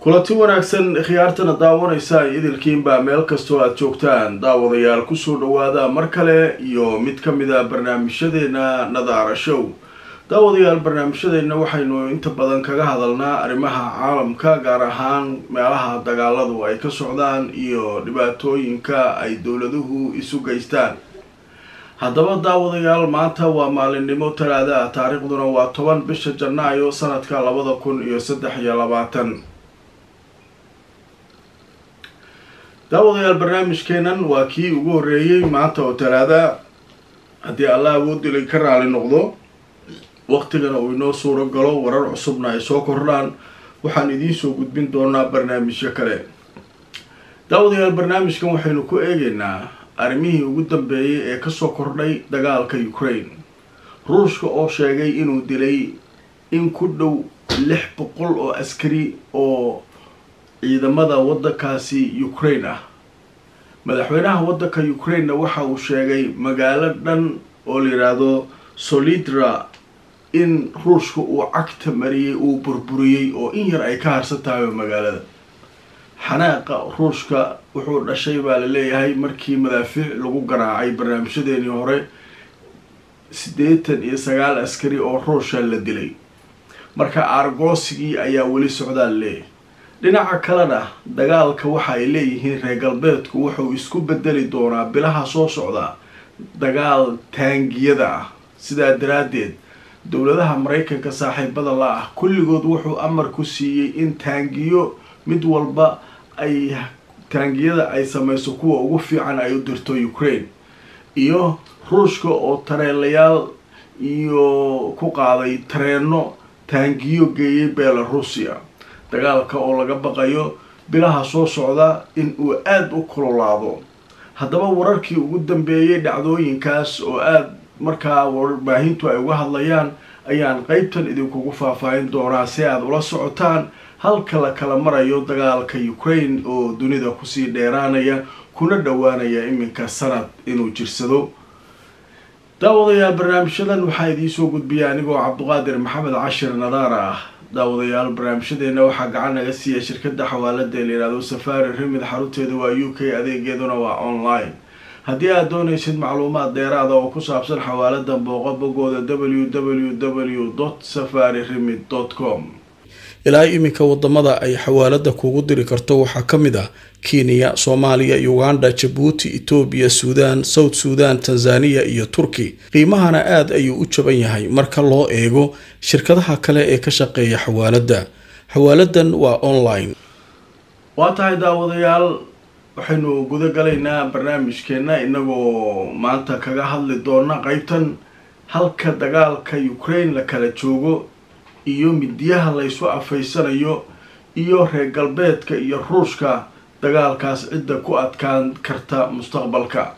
kulanti wanaagsan khiyaartana daawanaysa idilkiinbaa meel kastoo aada joogtaan daawadayaal kusoo dhawaada mar kale iyo mid ka mid a barnaamijyadeena nadaara show daawadayaal barnaamijyadeena waxaynu inta badan kaga hadalnaa arrimaha caalamka gaar ahaan meelaha dagaaladu ay ka socdaan iyo dhibaatooyinka ay dowladuhu isu geystaan haddaba daawadayaal maanta waa maalinimo talaada ah taariikhduna waa toban bisha janaayo sanadka labada kun iyo saddex iyo labaatan daawadayaal barnaamijkeenan waa kii ugu horreeyey maanta oo talaada haddii allah awoodilay ka raali noqdo waqtigana uu inoo suuro galo warar cusubna ay soo kordhaan waxaan idiin soo gudbin doonaa barnaamijyo kale daawadayaal barnaamijkan waxaynu ku eegeynaa arrimihii ugu dambeeyay ee kasoo kordhay dagaalka ukraine ruushka oo sheegay inuu dilay in ku dhow lix boqol oo askari oo ciidamada waddankaasi ukraine ah madaxweynaha waddanka ukrainena waxa uu sheegay magaalo dhan oo la yidhaahdo solidra in ruushka uu cagta mariyey uu burburiyey oo in yar ay ka harsan tahay magaalada xanaaqa ruushka wuxuu dhashay baa la leeyahay markii madaafiic lagu garaacay barnaamijyadeenii hore siddeetan iyo sagaal askari oo ruusha la dilay marka aargoosigii ayaa weli socdaa la leeyahay dhinaca kalena dagaalka waxa ay leeyihiin reer galbeedku wuxuu isku bedeli doonaa bilaha soo socda dagaal taangiyada ah sidaa daraaddeed dowladaha maraykanka saaxiibada la ah kulligood wuxuu amar ku siiyey in taangiyo mid walba ay taangiyada ay samayso kuwa ugu fiican ay u dirto ukraine iyo ruushka oo tareelayaal iyo ku qaaday tareeno taangiyo geeyay belarusia dagaalka oo laga baqayo bilaha soo socda in uu aada u kulolaado haddaba wararkii ugu dambeeyay dhacdooyinkaas oo aada markaa warbaahintu ay uga hadlayaan ayaan qeybtan idinkugu faahfaahin doonaa si aada ula socotaan halka la kala marayo dagaalka ukraine oo dunida kusii dheeraanaya kuna dhowaanaya iminka sanad inuu jirsado daawadayaal barnaamijyadan waxaa idiinsoo gudbiya anigoo cabduqaadir maxamed cashir nadaara ah daawadayaal barnaamijyadeena waxaa gacan naga siiya shirkada xawaalada la yihahdo safari remid xarunteeda waa u k adeegeeduna waa online haddii aad doonaysid macluumaad dheeraada oo ku saabsan xawaaladan booqo bogooda w w w dot safari remid dot com ilaa iminka wadamada ay xawaalada kugu diri karto waxaa ka mid ah kenya soomaaliya uganda jabuuti etoobiya suudaan south suudan tanzaniya iyo turki qiimahana aada ayuu u jaban yahay marka loo eego shirkadaha kale ee ka shaqeeya xawaalada xawaaladan waa online waa tahay daawadayaal waxaynu guda galaynaa barnaamijkeena inagoo maanta kaga hadli doona qeybtan halka dagaalka ukraine la kala joogo iyo midiyaha laysu afaysanayo iyo reer galbeedka iyo ruushka dagaalkaas cidda ku adkaan karta mustaqbalka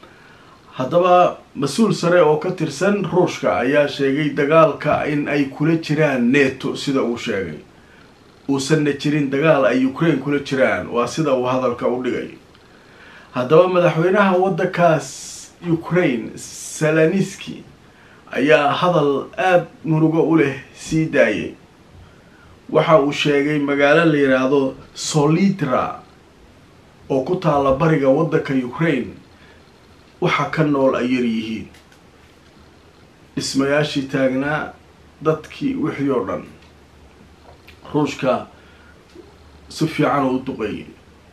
haddaba mas-uul sare oo ka tirsan ruushka ayaa sheegay dagaalka in ay kula jiraan neto sida uu sheegay uusanna jirin dagaal ay ukraine kula jiraan waa sida uu hadalka u dhigay haddaba madaxweynaha waddankaas ukraine salaniski ayaa hadal aada murugo u leh sii daayay waxa uu sheegay magaalo la yidhaahdo solidra oo ku taalla bariga waddanka ukraine waxa ka nool ay yar yihiin dhismayaashii taagnaa dadkii wixii oo dhan ruushka si fiican oo u duqeeyay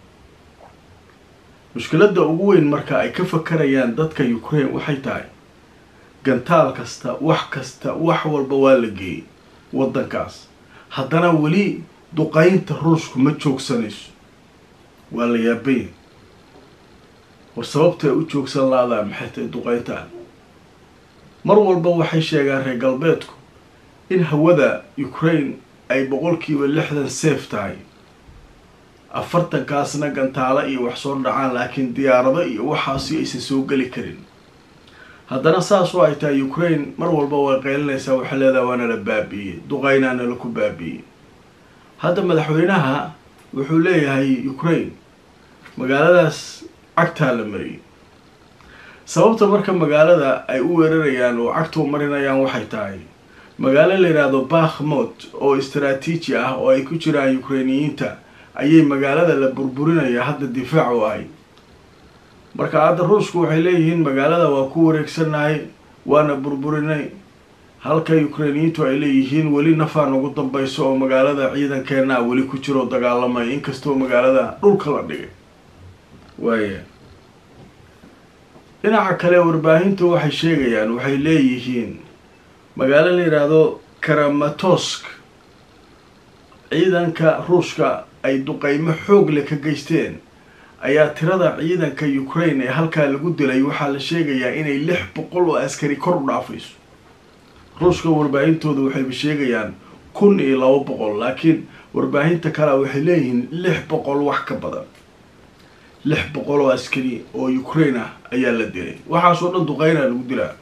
mushkiladda ugu weyn marka ay ka fakarayaan dadka ukraine waxay tahay gantaal kasta wax kasta wax walba waa la geeyay waddankaas haddana weli duqeynta ruushku ma joogsanayso waa la yaabaya war sababtay u joogsan laadaa maxay tahay duqeyntaan mar walba waxay sheegaan reer galbeedku in hawada ukraine ay boqolkiiba lixdan safe tahay afartankaasna gantaalo iyo wax soo dhacaan laakiin diyaarado iyo waxaasi aysan soo geli karin haddana saasoo ay tahay ukraine mar walba way qaylinaysaa waxay leedaha waana la baabiiyey duqeynaana laku baabiiyey hadda madaxweynaha wuxuu leeyahay ukraine magaaladaas cagtaa la mariyay sababta marka magaalada ay u weerarayaan oo cagta u marinayaan waxay tahay magaalo la yidhaahdo bakhmot oo istaraatiiji ah oo ay ku jiraan ukrainiyiinta ayay magaalada la burburinaya hadda difaac u ahay marka hadda ruushku waxay leeyihiin magaalada waa ku wareegsannahay waana burburinay halka ukrainiyiintu ay leeyihiin weli nafaan ugu dambayso oo magaalada ciidankeenaa weli ku jiroo dagaalamay inkastoo magaalada dhulka la dhigay waaya dhinaca kale warbaahintu waxay sheegayaan waxay leeyihiin magaalo la yidhaahdo karamatosk ciidanka ruushka ay duqeymo xoog leh ka geysteen ayaa tirada ciidanka ukraine ee halkaa lagu dilay waxaa la sheegayaa inay lix boqol oo askari kor u dhaafayso ruushka warbaahintooda waxayba sheegayaan kun iyo laba boqol laakiin warbaahinta kale waxay leeyihiin lix boqol wax ka badan lix boqol oo askari oo ukraine ah ayaa la dilay waxaasoo dhan duqeynaa lagu dilaa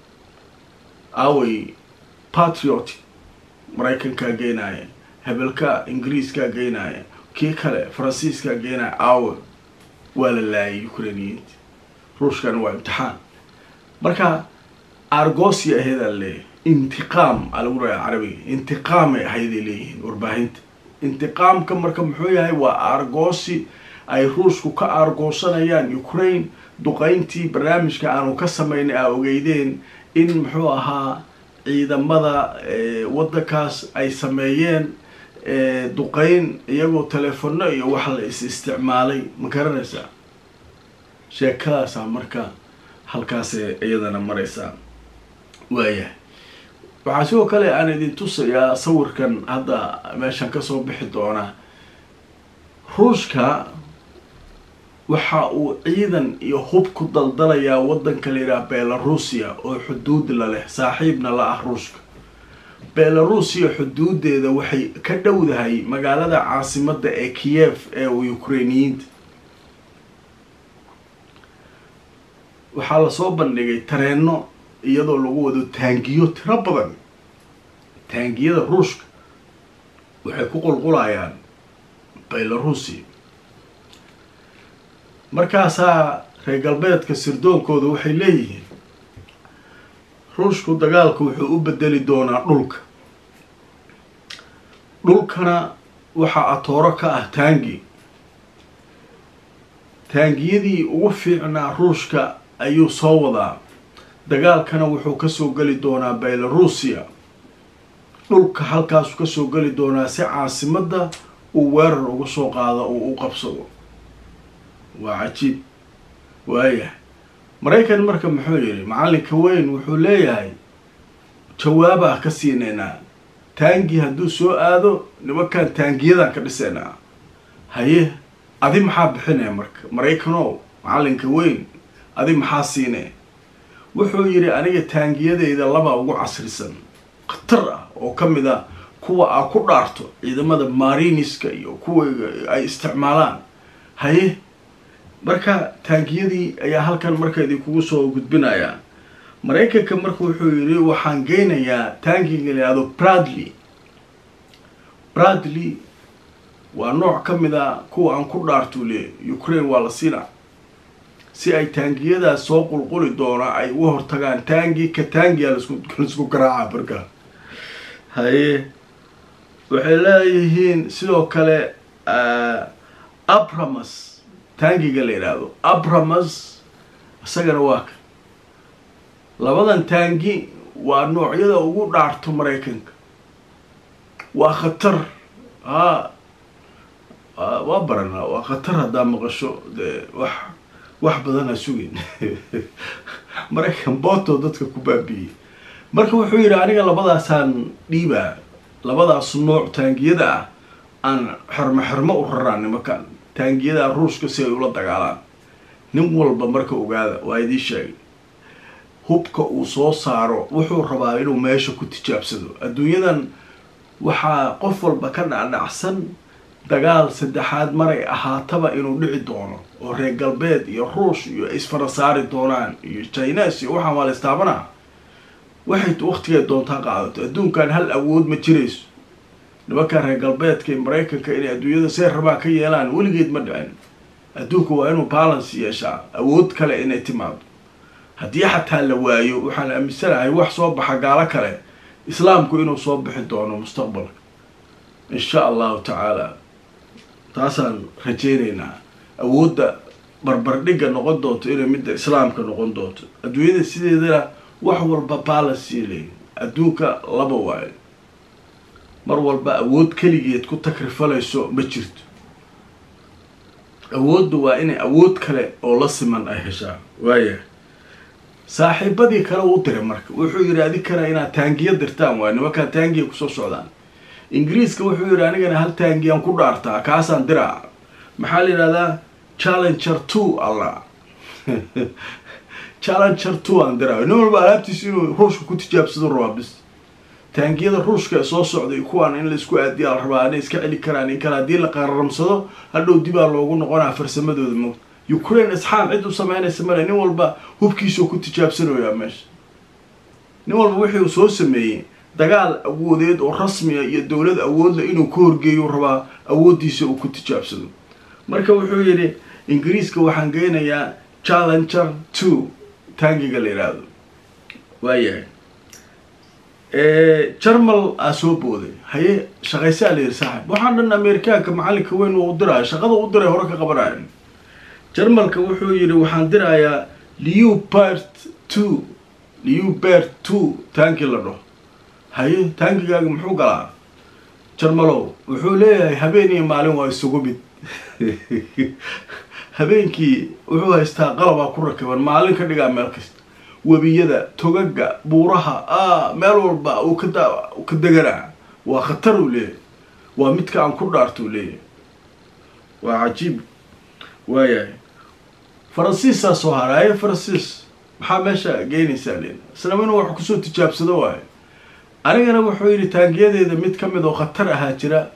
away patriot maraykankaa geenaaya hebelka ingiriiskaa geenaaya kii kale faransiiskaa geenaaya awe waa la laayay ukrainiyiinta ruushkana waa imtixaan marka argosi aheedaa leeyahay intiqaam aa lagu dhayaa carabiga intiqaamay ahayday leeyihiin warbaahinta intiqaamka marka muxuu yahay waa argosi ay ruushku ka aargoosanayaan ukraine duqeyntii barnaamijka aanu ka samaynay aa ogeydeen in muxuu ahaa ciidamada waddankaas ay sameeyeen duqeyn iyagoo telefono iyo wax la is isticmaalay ma garanaysaa sheekadaasaa marka halkaasee iyadana maraysaa waayahay waxaa sidoo kale aan idin tusayaa sawirkan hadda meeshan kasoo bixi doonaa ruushka waxa uu ciidan iyo hub ku daldalayaa waddanka la yidhaha belarusia oo xuduud la leh saaxiibna la ah ruushka belarusia xuduudeeda waxay ka dhowdahay magaalada caasimadda ee kiev ee ukrainiyiinta waxaa lasoo bandhigay tareeno iyadoo lagu wado taangiyo tiro badan taangiyada ruushka waxay ku qulqulayaan belarusia markaasaa reer galbeedka sirdoonkooda waxay leeyihiin ruushku dagaalka wuxuu u bedeli doonaa dhulka dhulkana waxaa atooro ka ah taangi taangiyadii ugu fiicnaa ruushka ayuu soo wadaa dagaalkana wuxuu kasoo geli doonaa belarusia dhulka halkaasuu kasoo geli doonaa si caasimadda uu weerar uga soo qaado uu u qabsado waa cajiib waayahay maraykan marka muxuu yidhi macallinka weyn wuxuu leeyahay jawaabaa ka siineynaa taangi hadduu soo aado nimankan taangiyadan ka dhiseynaa haye adi maxaa bixinaya marka maraykanow macallinka weyn adi maxaa siinee wuxuu yidhi aniga taangiyadeyda laba ugu casrisan khatar ah oo ka mid a kuwa aa ku dhaarto ciidamada mariniska iyo kuwa ay isticmaalaan haye marka taangiyadii ayaa halkan marka idinkugu soo gudbinayaa maraykanka marka wuxuu yidhi waxaan geynayaa taangiga la yihahdo bradley bradley waa nooc ka mid a kuwa aan ku dhaartuu leey ukraine waa la siinaa si ay taangiyadaas soo qulquli doona ay uga hortagaan taangi ka taangiya laisku garaaca marka haye waxay leeyihiin sidoo kale abramas taangiga la yidhaahdo abramas isagana waa ka labadan taangi waa noocyada ugu dhaarto maraykanka waa khatar a waa baranaa waa khatar haddaa maqasho dee wax wax badan ha sugin maraykan booto dadka ku baabiiyey marka wuxuu yidhi aniga labadaasaan dhiibaa labadaas nooc taangiyada ah aan xermo xermo u raraa nimankan taangiyada ruushka si ay ula dagaalaan nin walba marka ogaada waa idii sheegay hubka uu soo saaro wuxuu rabaa inuu meesha ku tijaabsado adduunyadan waxaa qof walba ka dhacdhacsan dagaal saddexaad maray ahaataba inuu dhici doono oo reer galbeed iyo ruush iyo isfara saari doonaan iyo chinas iyo waxaan waa la istaabanaa waxay waktigeed doontaa qaadato adduunkan hal awood ma jirayso nimankan reer galbeedka iyo maraykanka inay adduunyada see rabaan ka yeelaan weligeed ma dhicin adduunka waa inuu balance yeeshaa awood kale inay timaado haddii xataa la waayo waxaan aaminsanahay wax soo baxa gaalo kale islaamku inuu soo bixi doono mustaqbalka insha allahu tacaala taasaan rajeyneynaa awoodda barbardhigga noqon doonto inay midda islaamka noqon doonto adduunyada sideedana wax walba balancy leeyi adduunka laba waayo mar walba awood keligeed ku takrifalayso ma jirto awooddu waa inay awood kale oo la siman ay heshaa waaya saaxiibadii kale uu diray marka wuxuu yidhi adinkana inaad taangiya dirtaan waay nimankaa taangiya kusoo socdaan ingiriiska wuxuu yidhi anigana hal taangiyaan ku dhaartaa kaasaan diraa maxaa la yidhahdaa challenger two alla challenger two aan diraa nin walba alaabtiisa inuu ruushka ku tijaabsado rabaa bis taangiyada ruushka soo socday kuwaan in laisku aadiyaa la rabaa inay iska celi karaan in kale haddii la qararamsado hadhow dibaa loogu noqonaa farsamadooda mo ukraine isxaan cid u sameynaysa male nin walba hubkiisao ku tijaabsanayaa meesha nin walba wixii uu soo sameeyey dagaal awoodeed oo rasmiya iyo dowlad awoodla inuu ka horgeeyo rabaa awooddiisa uu ku tijaabsado marka wuxuu yidhi ingiriiska waxaan geynayaa challenger two taangiga la yidhaahdo waayahay jarmal aa soo booday haye shaqaysaa la yidhi saaxib waxaan dhan amerikaanka macallinka weyn uu diraayo shaqada u diray hore ka qabanayo jarmalka wuxuu yidhi waxaan dirayaa leopard two leopard two taanki la dhaho haye taankigaaga muxuu galaa jarmalow wuxuu leeyahay habeen iyo maalin waa isugu mid habeenkii wuxuu haystaa qalabaa ku rakiban maalin ka dhigaa meel kasta webiyada togaga buuraha a meel walba uu ka ka deganaa waa khatar uu leeyahay waa midka aan ku dhaarto uu leeyahay waa cajiib waayahay faransiisaa soo haraaye faransiis maxaa meesha geynaysaa len isnaba inuu wax kusoo tijaabsado waayo anigana wuxuu yidhi taangiyadeeda mid ka mid oo khatar ahaa jira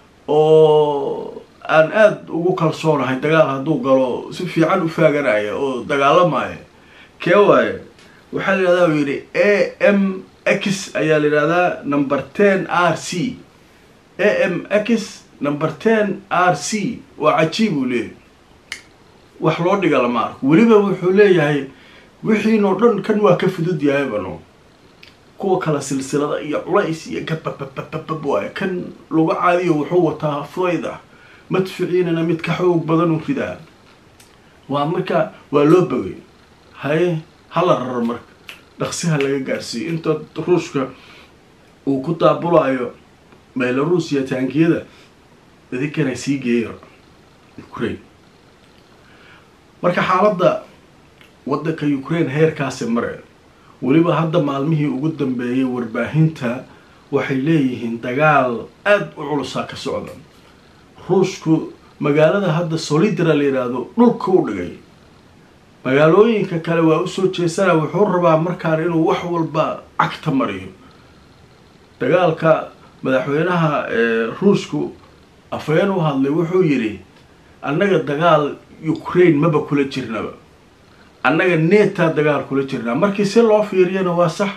oo aan aada ugu kalsoonahay dagaal hadduu galo si fiican u faaganaya oo dagaalamaya kee waaye waxaa la yidhahdaa uu yidhi a m x ayaa la yidhahdaa number ten r c a m x number ten r c waa cajiib uu leeyahay wax loo dhiga lama arko weliba wuxuu leeyahay wixiinoo dhan kan waa ka fudud yahayba kuwa kale silsilada iyo culays iyo gababababab waayo kan lagu caadiyo wuxuu wataa fudayd ah madficiinana mid ka xoog badan u ridaa waa marka waa loo bogay haye hala raro marka dhaqsiha laga gaarsiiyo inta ruushka uu ku daabulayo belarusiya taangiyada idinkana sii geeyo ukraine marka xaaladda waddanka ukraine heerkaasi mare weliba hadda maalmihii ugu dambeeyay warbaahinta waxay leeyihiin dagaal aada u culusaa ka socda ruushku magaalada hadda solidra la yidhaahdo dhulka u dhigay magaalooyinka kale waa usoo jeesana wuxuu rabaa markaan inuu wax walba cagta mariyo dagaalka madaxweynaha ruushku afhayeen u hadlay wuxuu yidhi annaga dagaal ukraine maba kula jirnaba annaga neetaa dagaal kula jirnaa markii si loo fiiriyana waa sax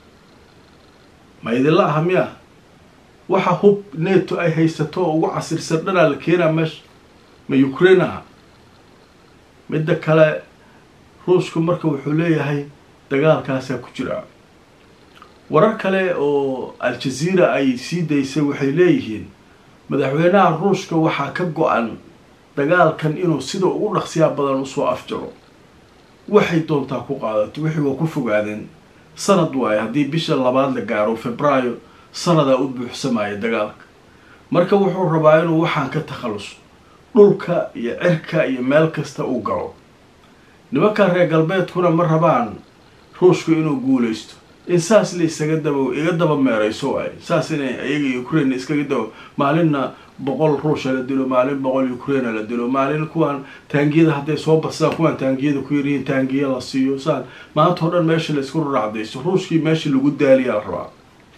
ma idinla aha miya waxa hub neto ay haysato oo ugu casirsan dhanaa la keenaa meesha ma ukraine aha midda kale ruushku marka wuxuu leeyahay dagaalkaasaa ku jira warar kale oo al-jazeera ay sii daysay waxay leeyihiin madaxweynaha ruushka waxaa ka go-an dagaalkan inuu sida ugu dhaqsiyaa badan usoo afjaro waxay doontaa ku qaadato wixii waa ku fogaadeen sanad waayo haddii bisha labaad la gaaro febraayo sanadaa u buuxsamaya dagaalka marka wuxuu rabaa inuu waxaan ka takhaluso dhulka iyo cirka iyo meel kasta uu galo nimanka reer galbeedkuna ma rabaan ruushku inuu guulaysto in saas la isaga daba iga daba meerayso waayo saas inay iyaga ukraine iskaga daba maalinna boqol ruusha la dilo maalin boqol ukraina la dilo maalin kuwaan taangiyada hadday soo badsadaan kuwaan taangiyada ku yaryihiin taangiya la siiyo saan maanta o dhan meesha la isku raracdayso ruushkii meesha lagu daaliyaa la rabaa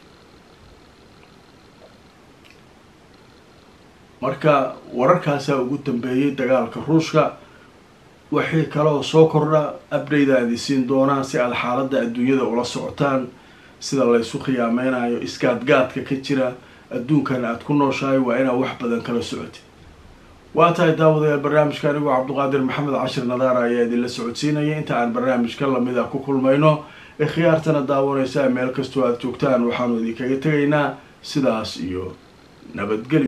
marka wararkaasaa ugu dambeeyay dagaalka ruushka waxay kaloo soo kordha update aad isiin doonaan si aada xaaladda adduunyada ula socotaan sida laysu khiyaameynayo isgaadgaadka ka jira adduunkan aada ku nooshahay waa inaad wax badan kala socotid waa tahay daawadayaal barnaamijka anigoo cabduqaadir maxamed cashir nadaara ayaa idinla socodsiinaya inta aan barnaamijka lamid a ku kulmayno ee khiyaartana daawanaysa meel kastoo aada joogtaan waxaanu idinkaga tegaynaa sidaas iyo nabadgelyo